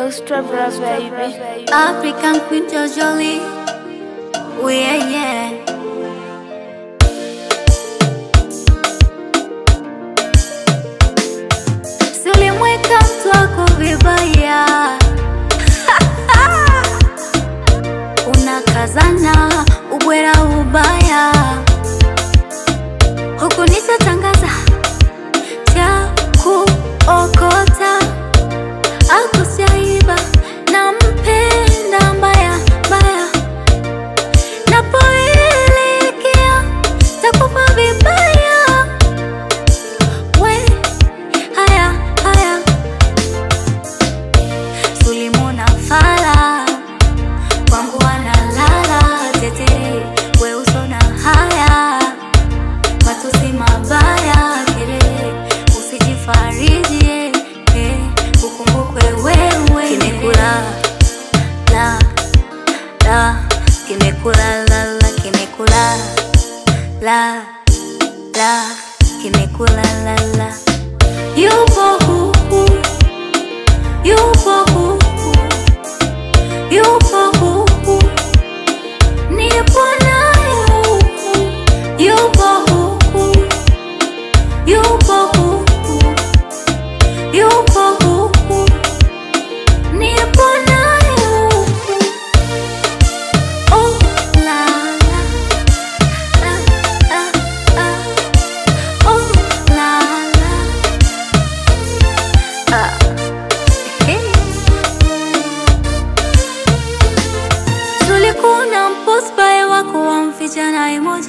Ghost Traveler, baby. African Queen Jolie. Oh yeah, yeah. Si ulimweka mtu wako vibaya unakazana ubwera ubaya huku nishatangaza cha kuokota akusyaiba na mpenda mbaya mbaya napoelekea takufa vibaya we haya haya sulimuna fala kwangu analala tete we usona haya matusi mabaya kelele usijifariji eh, ukumbukwe wewe kimekula la la kimekula la la kimekula la la kimekula la la yupo huku yupo huku yupo huku nipo naye huku yupo huku yupo huku yupo huku nipo naye huku oh la la la la la oh la la ah hey. tulikuna mpospae wako wamficha na emoji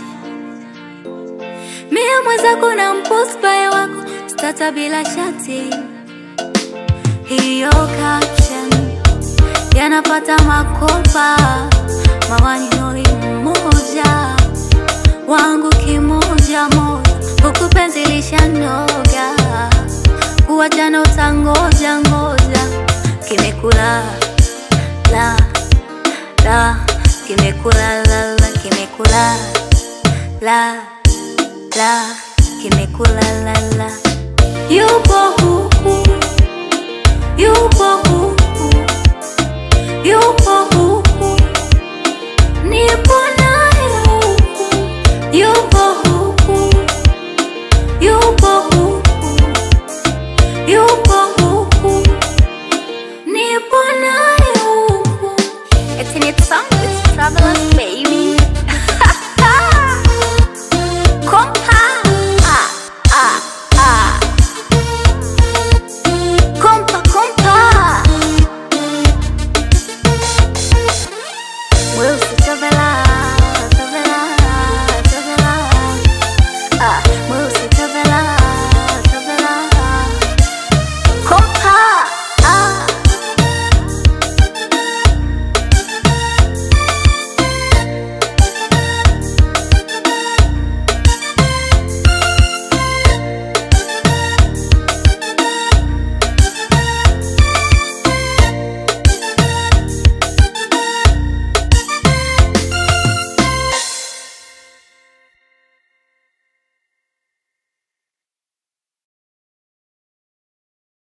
mia mwenzako na mpospae wako stata bila shati hiyo caption yanapata makopa mawaninoi mmoja wangu kimoja moja huku penzi lishanoga kuwachana utangoja ngoja kimekula la la kimekula la la kimekula la la kimekula la la yupo